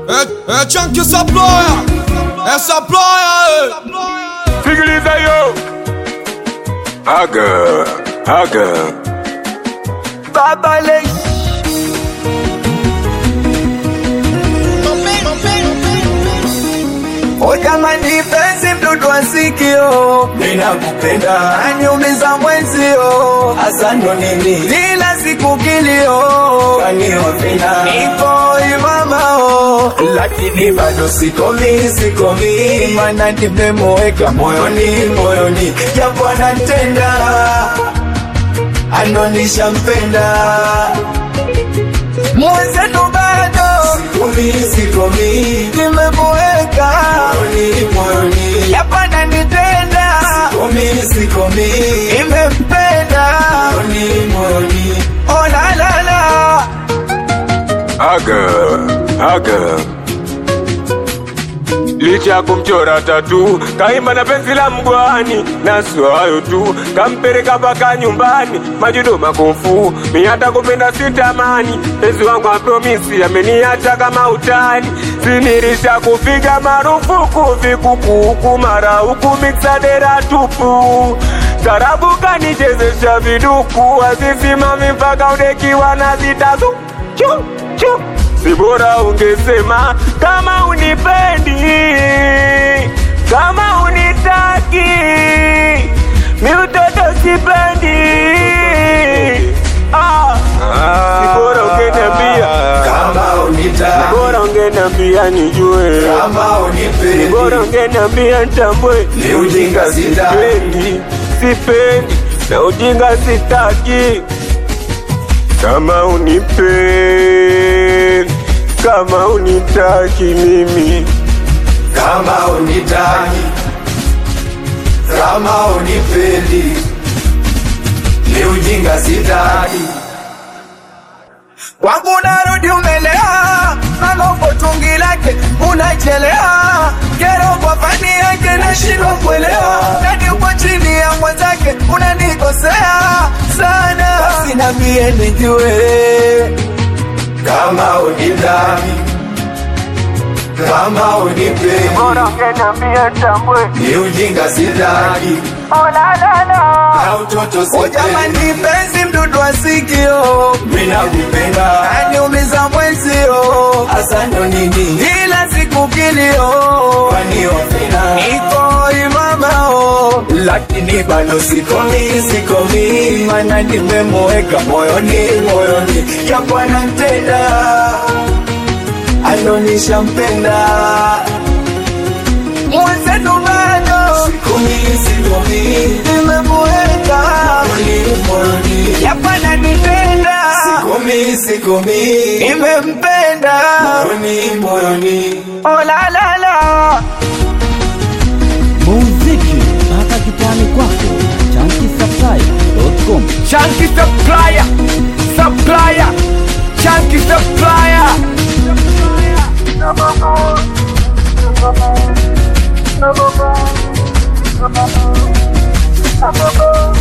É, é Chunky essa ploia, essa ploia, Sikiliza yo Haga Haga Baba Lei O jamani penzi mdudu wa sikio Ninakupenda Aniumiza mwenzio Hasa ndo nini Kila siku kilio Kaniovina Niko imamao Lakini bado sikomi sikomi Mana nimemweka moyoni moyoni Japo anatenda Anonisha mpenda Mwenzetu bado Sikomi sikomi Nimemweka moyoni moyoni Yapana nitenda Sikomi sikomi Nimempenda moyoni moyoni Oh la la la Haga Haga Licha ya kumchora tatu kaimba na penzi la mgwani na sio hayo tu, kampeleka mpaka nyumbani majudo makofu. Mi hata kupenda sitamani, penzi wangu apromisi ameniacha kama utani, sinirisha kupiga marufuku vikukuku mara huku miksadera tupu Tarabu kanichezesha viduku azisimami mpaka udekiwa na zitazu chu chu si bora ungesema kama unipendi, kama unitaki, mi utoto sipendi. Ah, si bora ungeniambia, Kama unitaki bora ungeniambia nijue, Kama unipendi bora ungeniambia nitambue. Ni ujinga sitaki. Sipendi, sipendi na ujinga sitaki. Kama unipendi, kama unitaki mimi Kama unitaki Kama unipendi Ni ujinga sitaki Kwangu narudi umelea Mambo tungi lake unachelea Kero kwa fani yake nashindwa kuelewa Nani uko chini ya mwenzake unanikosea sana Basi na mie nijue Kama unitaki Kama unipendi bora ungeniambia nitambue. ni ujinga sitaki Oh, la, la, la. na utoto sipendi. Jamani penzi mdudu wa sikio, mina kupenda aniumiza mwenzio, hasa ndo nini ila siku kilio, kwani wapenda niko imamao, lakini bado sikomi sikomi, mana nimemweka moyoni moyoni, japo anatenda anonisha mpenda mwenzetu bado sikomi sikomi, nimemweka moyoni moyoni, yapana nipenda sikomi sikomi, nimempenda moyoni moyoni, oh la la la muziki mpaka kitani kwako chankisaplai.com Chunky supplier, supplier, chunky supplier. Thank you.